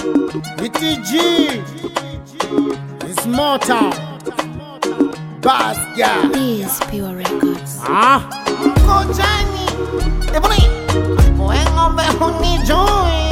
VTG is Motown Bass Guy These Pure Records. Ah Kojani Ebony Wewe ng'ombe hunijui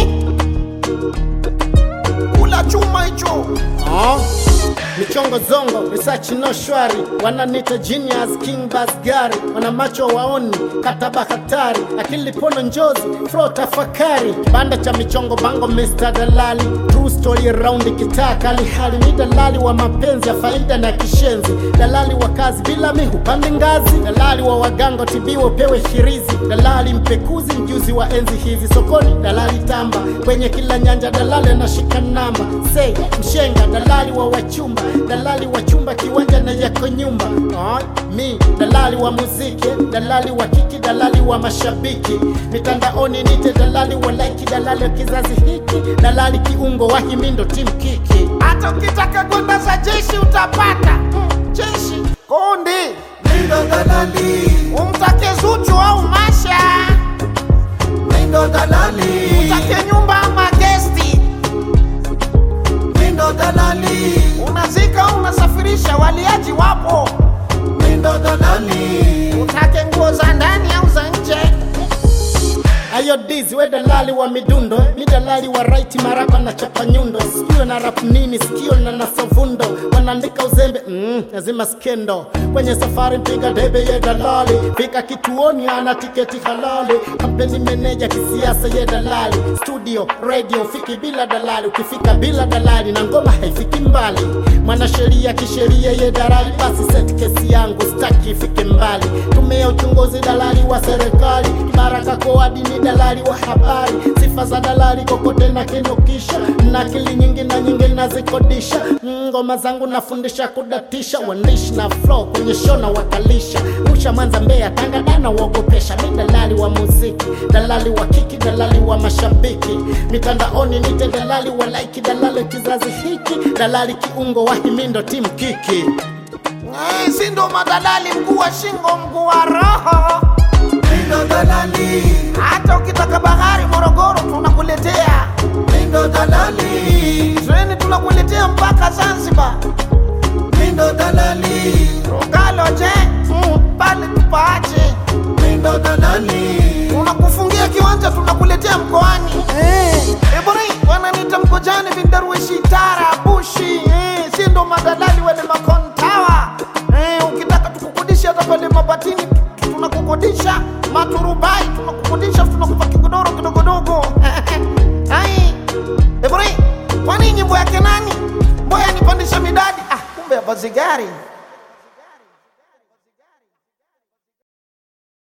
Kula chuma hicho Ah Michongo zongo, research no shwari Wananita genius, king bass gari Wana macho waoni, kataba hatari Akili pono njozi, flow tafakari Banda cha michongo bango Mr. Dalali True story around kitaa kali hali Ni dalali wa mapenzi ya faida na kishenzi Dalali wa kazi bila mi hupande ngazi Dalali wa wagango tibiwa upewe hirizi Dalali mpekuzi mjuzi wa enzi hizi Sokoni dalali tamba Kwenye kila nyanja dalali anashika namba Say mshenga dalali wa wachumba Dalali wa chumba kiwanja na yako nyumba ah, Mi dalali wa muziki Dalali wa kiki dalali wa mashabiki Mitandaoni nite dalali wa like Dalali wa kizazi hiki Dalali kiungo wa himindo team kiki Hata ukitaka gwanda za jeshi utapata Mm, Jeshi Kundi Mindo dalali, Umtake Zuchu au Masha Mindo dalali, Utake nyumba ama gesti Mindo dalali, Unazika unasafirisha waliaji wapo Mindo dalali, Utake nguo za ndani au za nje Ayo dizi we dalali wa midundo mi dalali wa raiti marapa na chapa nyundo sikio na rap nini sikio na nasavundo wanaandika uzembe mm, lazima skendo kwenye safari mpiga debe ye dalali fika kituoni ana tiketi halali kampeni meneja kisiasa ye dalali studio radio fiki bila dalali ukifika bila dalali na ngoma haifiki mbali mwanasheria kisheria ye dalali basi set kesi yangu staki ifike mbali tume ya uchunguzi dalali wa serikali baraka koadi ni dalali wa habari sifa za dalali kokote na kinukisha na akili nyingi na nyingi nazikodisha ngoma zangu nafundisha kudatisha uandishi na flow kwenye show na wakalisha rusha mwanza mbeya tanga dana uogopesha mi dalali wa muziki dalali wa kiki dalali wa mashabiki mitandaoni nite dalali wa laiki dalali kizazi hiki dalali kiungo wa himindo timu kiki Eh, si ndo madalali mguu wa shingo mguu wa roho Mindo dalali, hata ukitaka bahari morogoro tunakuletea Mindo dalali, treni tunakuletea mpaka zanzibar Mindo dalali, rogaloje mm, pale tupaache Mindo dalali, tunakufungia kiwanja tunakuletea mkoani eh, ebori wananita mkojani vindaruishi tara bushi eh, si ndo madalali wale makontawa eh, ukitaka tukukodisha hata pale mabatini tunakukodisha maturubai tunakukodisha tunakupa kigodoro kidogodogo ai ebori kwani nyimbo yake nani mboya nipandisha midadi ah, kumbe ya bazigari